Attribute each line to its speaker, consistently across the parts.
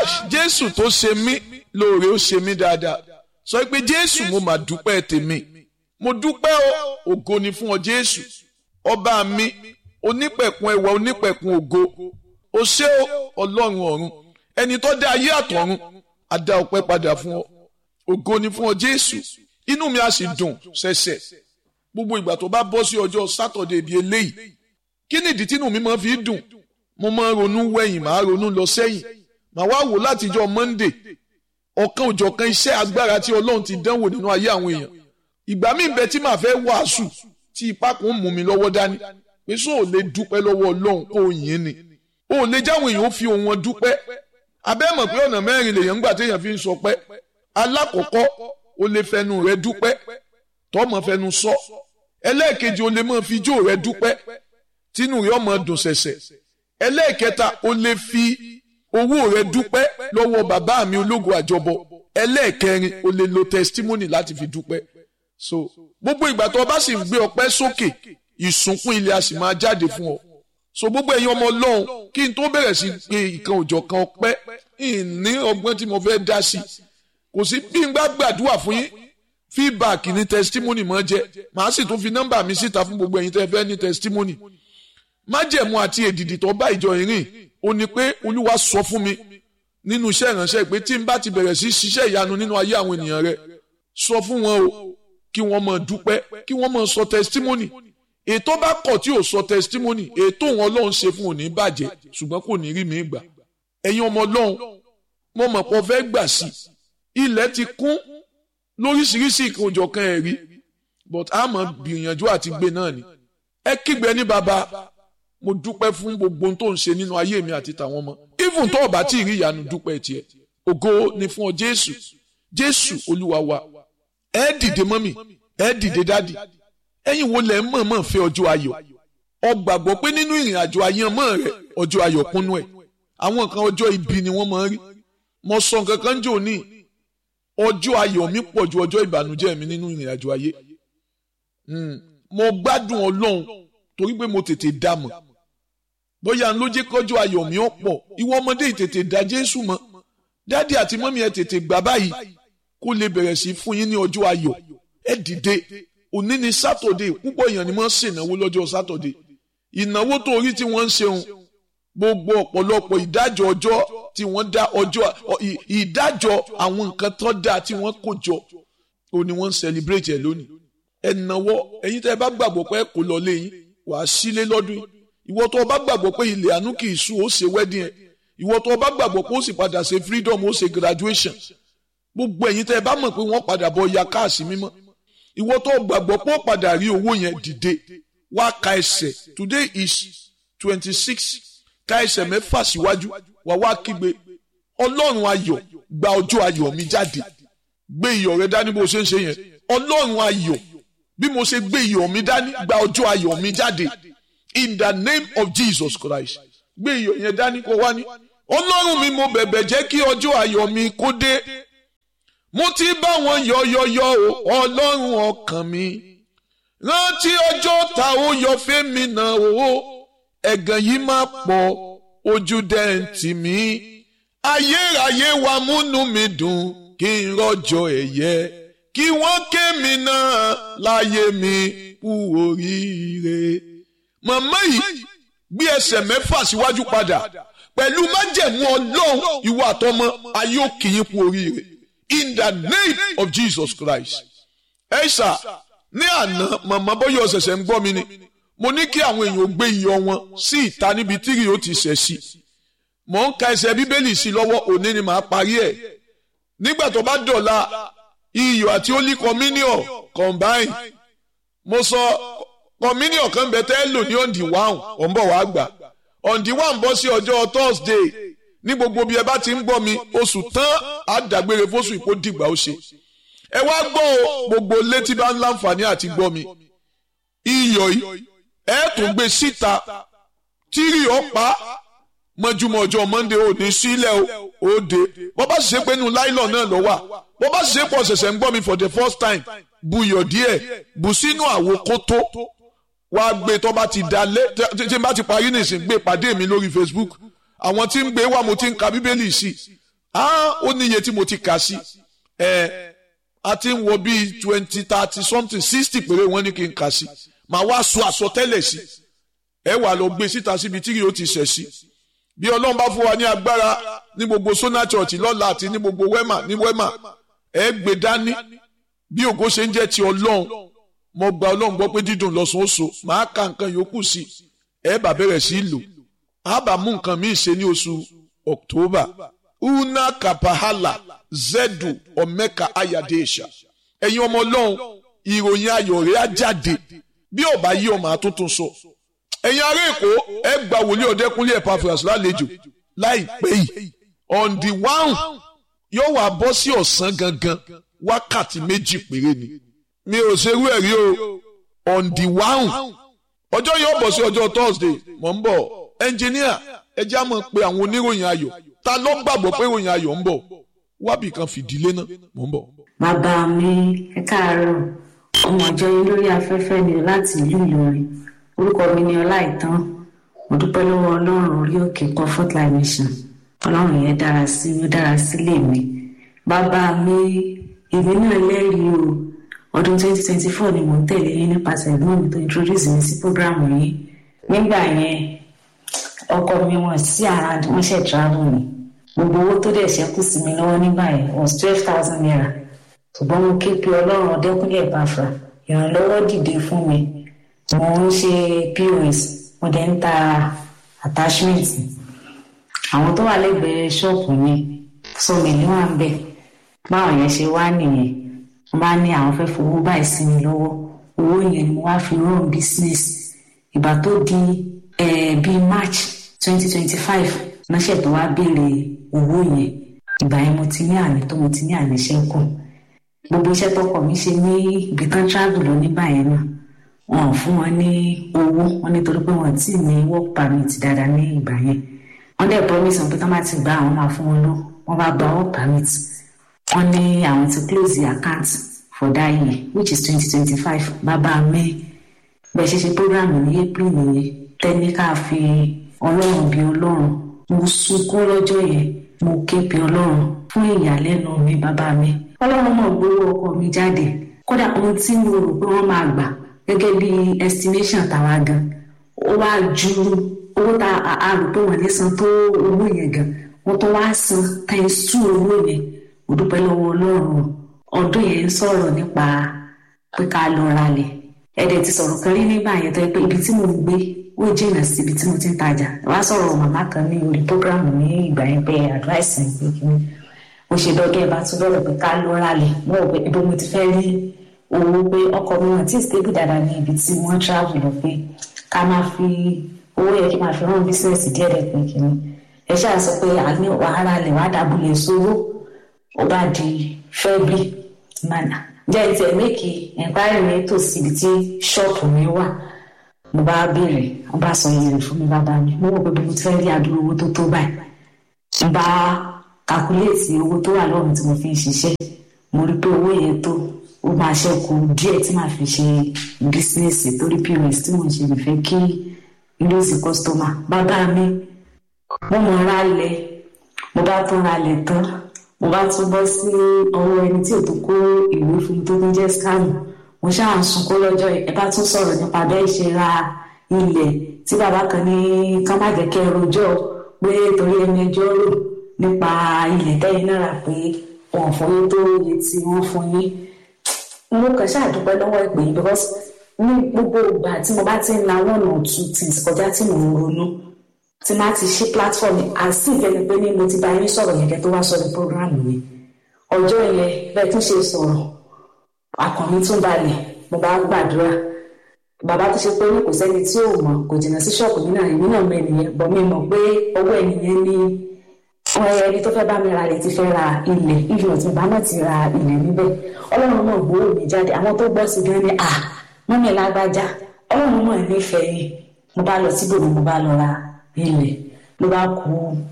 Speaker 1: jésù tó ṣe mí lóore ó ṣe mí dáadáa sọ pé jésù mo mà dúpẹ́ tèmi mo dúpẹ́ o ògo ni fún ọ jésù ọba mi onípẹ̀kun ẹwà onípẹ̀kun ògo o ṣé o ọlọ́run ọ̀run ẹni tó dá ayé àtọ̀run a dá ọpẹ́ padà fún ọ ògo ni fún ọ jésù inú mi á sì dùn ṣẹ̀ṣẹ̀ gbogbo ìgbà tó bá bọ́ sí ọjọ́ sátọ̀dẹ̀ bíi eléyìí kí ni ìdí tínú mi máa fi dùn mo máa ń ronú wẹ̀yìn máa ronú lọ sẹ́yìn màá wá wò látijọ́ monday ọ̀kan òjọ̀kan iṣẹ́ agbára tí ọlọ́run ti dánwò nínú ayé àwọn èèyàn ìgbà míì bẹ tí màá fẹ́ wàásù tí ipá kan mú mi lọ́wọ́ dání pé sọ ò lè dúpẹ́ lọ́wọ́ ọlọ́run kó o yìn ni o ò lè jáwọn èèyàn ó fi ohun wọn dúpẹ́ abẹ́ mọ̀ pé ọ̀nà mẹ́rin lèèyàn ń gbà téèyàn fi ń sọ pé alákọ̀ọ́kọ́ o lè fẹnu rẹ dúpẹ́ tọ́mọ fẹnu sọ ẹlẹ́ẹ̀kejì o lè máa fi ijó rẹ dúpẹ́ tínú rẹ ọmọ dùn ṣẹ̀ṣẹ̀ ẹlẹ́ẹ̀kẹta o lè fi owó rẹ dúpẹ́ lọ́wọ́ bàbá mi ológo àjọbọ ẹlẹ́ẹ̀kẹrin o lè lo testimony láti fi dúpẹ́ so gbogbo ìgbà tó o bá sì ń gbé ọpẹ́ sókè ìsúnkún ilé a sì máa jáde fún ọ so gbogbo ẹ̀yin ọmọ ọlọ́run kí n tó bẹ̀rẹ̀ sí pé ìkan òjọ̀ kan ọpẹ́ ìní ọgbọ́n tí mo fẹ́ dá sí kò sí bí n gbà gbàdúrà fún yín feedback ní testimony mọ́ jẹ́ màá sì tún fi nọ́mbà mi síta fún gbogbo ẹ̀yin tẹ́ fẹ́ ní testimony májẹ̀mú àti èdìdì tó bá ìjọ ìrìn ó ní pé olúwa sọ fún mi nínú iṣẹ́ ìránṣẹ́ pé tí n bá ti bẹ̀rẹ̀ sí ṣiṣẹ́ ìyanu nínú ayé àwọn ènìyàn rẹ sọ fún wọn o kí wọ́n máa dúpẹ́ kí wọ́n máa sọ testimony ètò bá kọ̀ tí ò sọ testimony ètò wọn ọlọ́run ṣe fún òní bàjẹ́ ṣùgbọ́n kò ní rí mi gbà ẹ̀yin ọmọ ọlọ́run mo mọ̀ pé ọ fẹ́ gbà sí ilẹ̀ ti kún lóríṣiríṣi ìkànjọ̀kan ẹ̀rí but a máa gbìyànjú àti gbé náà ni ẹ kígbe ní baba mo dúpẹ́ fún gbogbo ohun tó ń ṣe nínú ayé mi àti tàwọn ọmọ even tó o bá tí ì rí ìyanu dúpẹ́ tiẹ̀ ògo ni fún ọ jésù jésù olúwa wa ẹ dìde mọ́mì ẹ dìde dádì ẹ̀yin wo lẹ mọ̀ọ́mọ̀ fẹ́ ọjọ́ ayọ̀ ọ gbàgbọ́ pé nínú ìrìn àjò àyànmọ́ rẹ ọjọ́ ayọ̀ kúnnú ẹ̀ àwọn kan ọjọ́ ibi ni wọ́n máa ń rí mo sọ nǹkan kan jò ní ọjọ́ ayọ̀ mi pọ̀ ju ọjọ́ ìbànújẹ́ mi nínú ìrìn àjò ayé mo gbádùn ọlọ́run torí pé mo tètè dá mọ̀ bóyá ń ló jẹ́ kọjọ́ ayọ̀ mi ọ̀pọ̀ ìwọ ọmọdé tètè dá jésù mọ̀ dádì àti mọ́mí ẹ tètè gbà báyìí kó lè bẹ̀rẹ̀ sí fún yín ní ọjọ́ ayọ̀ ẹ dìde òní ni sátọ̀dé púpọ̀ èèyàn ni wọ́n ń ṣènáwó lọ́jọ́ sátọ̀dé ìnáwó tó orí tí wọ́n ń ṣeun gbogbo ọ̀pọ̀lọpọ̀ ìdájọ́ ọjọ́ tí wọ́n dá ọjọ́ ìdájọ́ àwọn nǹkan tó dáa tí wọ́n kó jọ òní wọ́n ń celebrate ẹ̀ lónìí ẹ náwó ẹ̀yin tẹ́ ẹ bá gbàgbọ́ pé kò lọ lé yín wàá sílé lọ́dún yìí ìwọ tó o bá gbàgbọ́ pé ilé àánú kì í sú ó ṣe wedding ẹ̀ ìwọ tó o bá gbàgbọ́ pé ó sì padà ṣe freedom ó ṣe graduation gbogbo ẹ̀yin tẹ́ ẹ bá mọ̀ pé wọ́n padà bọ̀ ya káàsì mímọ́ ìwọ tó gbàgbọ́ pé ó padà rí owó yẹn dìde wá ka ẹsẹ̀ today is twenty six ka ẹsẹ̀ mẹ́fà síwájú wà wá kígbe ọlọ́run ayọ̀ gba ọjọ́ ayọ̀ mi jáde gbé iyọ̀ rẹ dání bó ṣe ń ṣe yẹn ọlọ́run ayọ̀ bí mo ṣe gbé iyọ̀ mi dání gba ọjọ́ ayọ̀ mi jáde in the name of Jesus Christ gbé iyọ̀ yẹn dání kó wá ní ọlọ́run mi mo bẹ̀bẹ̀ jẹ́ kí ọjọ́ ayọ̀ mi kó dé mo ti bá wọn yọyọyọ o ọlọ́run ọkàn mi rántí ọjọ́ ta ó yọ fẹ́mi náà o ẹ̀gàn yìí máa pọ̀ ojú dẹ́ǹtì mi ayérayé wa múnú mi dùn kí n rọ́jò ẹ̀yẹ kí wọ́n ké mi náà láyé mi kú oríire. màmá yìí gbé ẹsẹ̀ mẹ́fà síwájú padà pẹ̀lú májẹ̀mú ọlọ́run ìwà àtọmọ ayé òkè yín kú oríire in the name of Jesus Christ. ẹ ṣá ní àná màmá bóyá ọ̀sẹ̀sẹ̀ ń gbọ́ mi ni mo ní kí àwọn èèyàn gbé iyọ̀ wọn sí ìta níbi tírì ó ti ṣẹ̀ sí mò ń ka ẹsẹ̀ bíbélì sí lọ́wọ́ òní ni màá parí ẹ̀ nígbà tó bá dọ̀la iyọ̀ àti holy communion combine mo sọ communion kan bẹ tẹ́ lò ní ọ̀ǹdì wáhùn ọ̀ ń bọ̀ wá gbà ọ̀ǹdì wáhùn bọ́ sí ọjọ́ Thursday ní gbogbo bí ẹ bá ti ń gbọ́ mi oṣù tán àdàgbére fóṣù ìpó dìgbà ó ṣe ẹ wá gbọ́ o gbogbo létí bá ń láǹfààní àti gbọ́ mi iyọ̀ yìí ẹ tún gbé síta tírì ọ̀pá mọ́júmọ́ ọjọ́ Monday ò ní sílẹ̀ ó de bọ́ bá sì ṣe pé inú láìlọ́ náà lọ wà bọ́ bá sì ṣe pọ̀ ṣẹ̀ṣẹ̀ ń gbọ́ mi for the first time buyọ̀ díẹ̀ bù sínú àwo kótó wàá gbé tó bá ti dalẹ̀ tí n bá ti parí nìsín gbé pàdé mi lórí Facebook àwọn tí ń gbé wà mo ti ń ka bíbélì sí ah ó ní iye tí mo ti kà sí ẹ a ti ń wọ bíi twenty thirty something sixty péré wọ́n ní kí n kà sí màá wá sọ àsọtẹ́lẹ̀ sí ẹ wà lọ gbé síta síbi tí yóò ti ṣẹ̀ sí bí ọlọ́run bá fún wa ní agbára ní gbogbo sona church lọ́la àti ní gbogbo wema ní wema ẹ gbé dání bí ògo ṣe ń jẹ́ ti ọlọ́run mo gba ọlọ́run gbọ́ pé dídùn lọ́sùn ó so màá ka nǹkan yòókù sí ẹ bá bẹ̀rẹ̀ sí lò á bá mú nǹkan míì ṣe ní oṣù october una kapahala zedu omeka ayadesha ẹ̀yin ọmọ ọlọ́run ìròyìn ayọ̀ rẹ̀ á jáde bí ọba yí ọmọ àtúntún sọ ẹ̀yin ará èkó ẹ gba wòlíì ọ̀dẹ́kúnlé Epaphras lálejò láìpẹ́ yìí on the one yóò wá bọ́ sí ọ̀sán gangan wákàtí méjì péré ni mi ò ṣerú ẹ̀ rí o on the one ọjọ́ yóò bọ̀ sí ọjọ́ Thursday mọ̀ ń bọ̀ ẹnjìníà ẹ já mọ̀ pé àwọn oníròyìn ayọ̀ ta ló gbàgbọ́ pé ìròyìn ayọ̀ ń bọ̀ wábì kan fìdílé náà mọ̀ ń bọ̀.
Speaker 2: bàbá mi ẹ káàárọ̀ ọmọ ìjọ yín lórí afẹ́fẹ́ ni láti ìlú Ìlọrin orúkọ mi ni Ọláìtàn mo dúpẹ́ lọ́wọ́ Ọlọ́run orí òkè Comfort Life Mission Ọlọ́run yẹn dára sí mi ó dára sílé mi bàbá mi èmi náà lẹ́rìí o ọdún 2024 ni mò ń tẹ̀lé yín nípasẹ̀ ẹ̀gbọ́n mi tó introduce mi sí programu yìí nígbà yẹn ọkọ mi wọ́n sí around wọ́n ṣe travel ni gbogbo owó tó dẹ̀ ṣẹ́kù sí mi lọ́wọ́ nígbà yẹn was twelve thousand naira ṣùgbọ́n mo ké pe Ọlọ́run Ọdẹ́kúnlé Ẹ̀bàfà ìrànlọ́wọ́ dìde fún mi mo ń ṣe POS mo dẹ̀ ń ta attachment àwọn tó wà lẹ́gbẹ̀ẹ́ ṣọ́ọ̀pù mi sọ mi ní wà ń bẹ̀ báwọn yẹn ṣe wá nìyẹn wọ́n bá ní àwọn fẹ́ fowó báyìí sí mi lọ́wọ́ owó yẹn ni mo wá fi run business ìgbà tó di bíi March twenty twenty five ránṣẹ́ tó wá béèrè owó yẹn ìgbà yẹn mo ti ní àmì tó mo ti ní àmì ṣẹ́kù gbogbo iṣẹ́ tọkọ mi ṣe ní ibi tán travel lọ nígbà yẹn náà wọn ò fún wọn ní owó wọn nítorí pé wọn ti ní work permit dáadáa ní ìgbà yẹn wọn dẹ̀ promise wọn pé tán bá ti gbà àwọn máa fún wọn lọ wọn bá gba work permit wọn ní àwọn ti close the account for that year which is twenty twenty five bàbá mi bẹ́ẹ̀ ṣe ṣe program ní april nìyẹn tẹ́níkà fi ọlọ́run bí ọlọ́run mo sunkún lọ́jọ́ yẹn mo ké pe ọlọ́run fún ìyàlẹ́nu mi bàbá mi ọlọ́run mọ̀ gbowó ọkọ mi jáde kódà ohun tí mo rò pé wọ́n máa gbà gẹ́gẹ́ bí estimation tàwa gan ó wá ju owó tá a rò pé wọ́n lè san tó owó yẹn gan wọ́n tó wá san times two owó yẹn mo dúpẹ́ lọ́wọ́ ọlọ́run ọdún yẹn ń sọ̀rọ̀ nípa pé ká lọ ralẹ̀ ẹ̀dẹ̀ ti sọ̀rọ̀ kan rí nígbà yẹn tó yẹ pé ibi tí mo ń gbé ó jìnnà sí ibi tí mo ti ń tajà wá sọ̀rọ̀ màmá kan ní orí programu ní ìgbà yẹn pé advice ẹ̀ pé kí ni mo ṣe dọ́gẹ́ ẹ bá tún lọ́rọ̀ pé ká lọ ralẹ̀ mo rò pé ibo mo ti fẹ́ rí owó pé ọkọ mi wọn tí stable dáadáa ní ibi tí wọ́n travel lọ pé ká máa fi owó yẹ kí máa fi rán bísíǹsì díẹ̀ rẹ̀ pé kí ni ẹ ṣáà sọ pé àní wàhálà lẹ̀ wá dàbúlẹ̀ sówó ó bá di February mana jẹ́ ìtẹ̀ méèkì ẹ̀ńpáyì mi tòsí ibi tí ṣọ́ọ̀pù mi wà mo bá béèrè wọ́n bá sọ iye rẹ̀ fún mi bàbá mi mo wò pé mo ti fẹ́ rí àdúrà owó tó tó báyìí mo bá kàkúlẹ̀tì owó tó wà lọ́rùn tí mo fi ń ṣiṣẹ́ mo rí pé owó yẹn tó ó máa ṣẹ́kù díẹ̀ tí màá fi ṣe bísíǹsì torí pos tí mo ṣe lè fẹ́ kí lóòsì kọ́sítọ́mà bàbá mi mo mọ̀ ra lẹ̀ mo bá tún ra lẹ̀ tán mo bá tún bọ́ sí ọwọ́ ẹni tí ò tó kó ìwé fún mi tó tún jẹ́ skáàmù mo ṣáà ń sunkún lọ́jọ́ ẹ bá tún sọ̀rọ̀ nípa bẹ́ẹ̀ ṣe ra ilẹ̀ tí bàbá kan ní kán má jẹ́ kẹ́ ẹ rojọ́ pé torí ẹni ẹjọ́ rò nípa ilẹ̀ tẹ́yìn náà rà pé wọ́n fún yín tó iye tí wọ́n fún yín mo kàn ṣáà dúpẹ́ lọ́wọ́ ìpè yìí because ní gbogbo ìgbà tí mo bá ti ń la one or two things kọjá tí mò ń ronú tí má ti ṣí platform àti ìfẹ́ni pé ní mo ti bá yín sọ̀rọ̀ yẹn kẹ́ tó wá sọ̀rọ̀ program yẹn ọjọ́ yẹn bẹ́ẹ̀ tún ṣe sọ̀rọ̀ àkànmí tún balẹ̀ mo bá gbàdúrà bàbá tó ṣe pé ní kò sẹ́ni tí ò mọ̀ kò jìnnà sí ṣọ́ọ̀bù mi náà èmi náà mọ ènìyàn bọ̀ mi mọ̀ pé ọwọ́ ènìyàn ní ẹni tó fẹ́ bá mi ra ilẹ̀ ti fẹ́ ra ilẹ̀ ìlú ọ̀tún bá náà ti ra ilẹ̀ níbẹ̀ ọlọ́run náà gbowó mi jáde àwọn tó gbọ́ sí gan ni à wọ́n mi lágbájá ọlọ́run náà nífẹ̀ẹ́ yìí mo bá lọ síbòmí mo bá lọ ra ilẹ̀ ló bá kú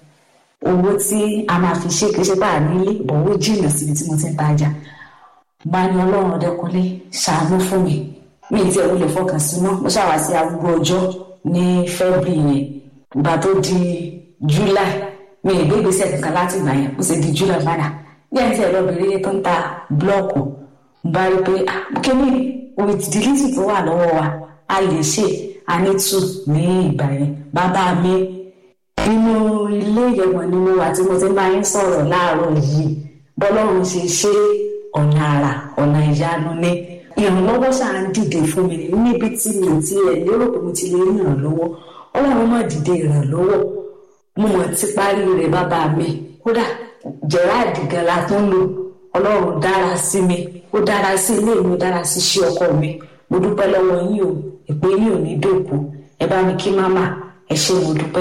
Speaker 2: owó tí a máa fi ṣe kì í ṣe bá a nílé owó jìnnà síbi tí mo ti ń tajà bá ní ọlọ́run ọdẹkùnlé ṣàánú fún mi mi ì tí ẹ̀rù lè fọkàn sí mọ́ mo ṣàwá sí arúgbó ọjọ́ ní february yẹn ìgbà tó di july mi ì gbé gbèsè kankan láti ìgbà yẹn mo sì di júlọ padà bí ẹni tí ẹ lọ́bìnrin yẹn tó ń ta búlọ́ọ̀kù mo bá rí pé kíní with the little tó wà lọ́wọ́ wa a lè ṣe a ní tù ní ìgbà yẹn bàbá mi inú ilé ìyẹ̀wò ni mo wà tí mo ti máa ń sọ̀rọ̀ láàárọ̀ yìí bọ́lọ́run ṣe ṣe ọ̀nà àrà ọ̀nà ìyanu ní ìrànlọ́wọ́ ṣáà ń dìde fún mi níbi tí mi ti ẹ̀ lérò pé mo ti lè rí ìrànlọ́wọ́ ọlọ́run má dìde ìrànlọ́wọ́ mo mọ̀ ti parí rẹ̀ bàbá mi kódà gerard gan la tó ń lò ọlọ́run dára sí mi ó dára sí ilé mi ó dára sí iṣẹ́ ọkọ mi mo dúpẹ́ lọ́wọ́ yín o ìpè yín ò ní dòkú ẹ bá mi kí máma ẹ ṣé mo dúpẹ́.